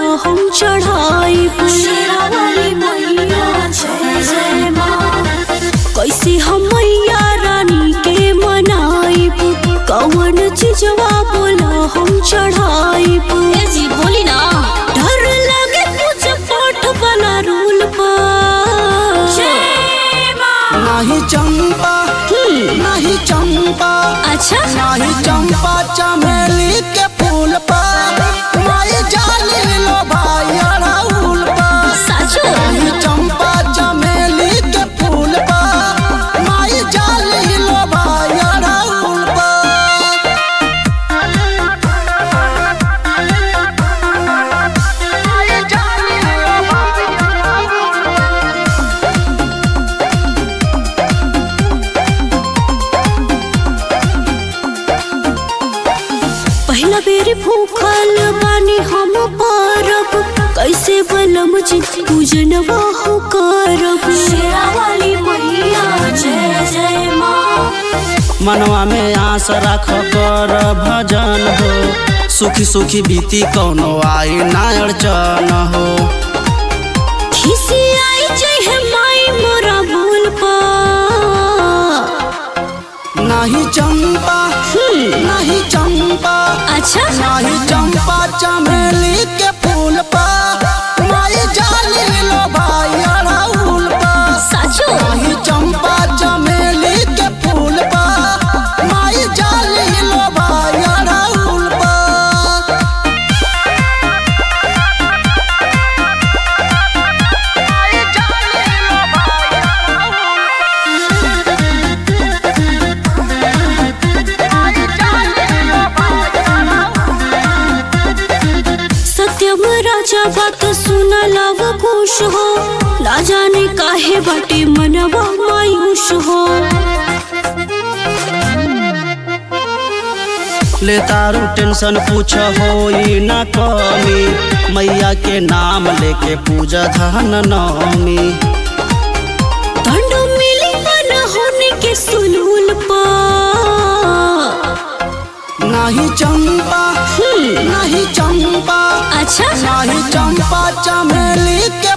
हम चढ़ाई शेरावाली मैया जय जय माँ कैसे हम मैया रानी के मनाई कौन चीजवा बोला हम चढ़ाई ए जी बोली ना डर लगे पूजा पाठ वाला रूल पर जय माँ नाही चंपा नाही चंपा अच्छा नाही चंपा चमेली के फूल पर माई जाली लो भाई अड़हुल पर साचो नाही चंपा चमेली के फूल पर माई जाली लो भाई अड़हुल पर माई जाली लो भाई अड़हुल पर पहला बेरी भूखल बानी हम पारब कैसे बलम जी पूजनवा हो करब शेरावाली मैया जय जय माँ मनवा में आस रख कर भजन हो सुखी सुखी बीती कौनो आई ना अड़चन हो खिसी आई चाहे माई मोरा बोल पा नाही चंपा नाही चंपा अच्छा नाही चंपा चमेली के फूल पर माई जाली लो भाई अड़हुल पर साचो नाही चंपा चमेली के फूल पर माई जाली लो भाई अड़हुल पर माई जाली लो भाई अड़हुल सत्यम राजा बात सुन लव खुश हो ना जाने काहे बाटे मनवा मायूस हो ले तारू टेंशन पूछ होई ना कमी मैया के नाम लेके पूजा धन नवमी दंड मिली मन होने के सुलूल पा नाही चंपा नाही चंपा अच्छा नाही चंपा चमेली के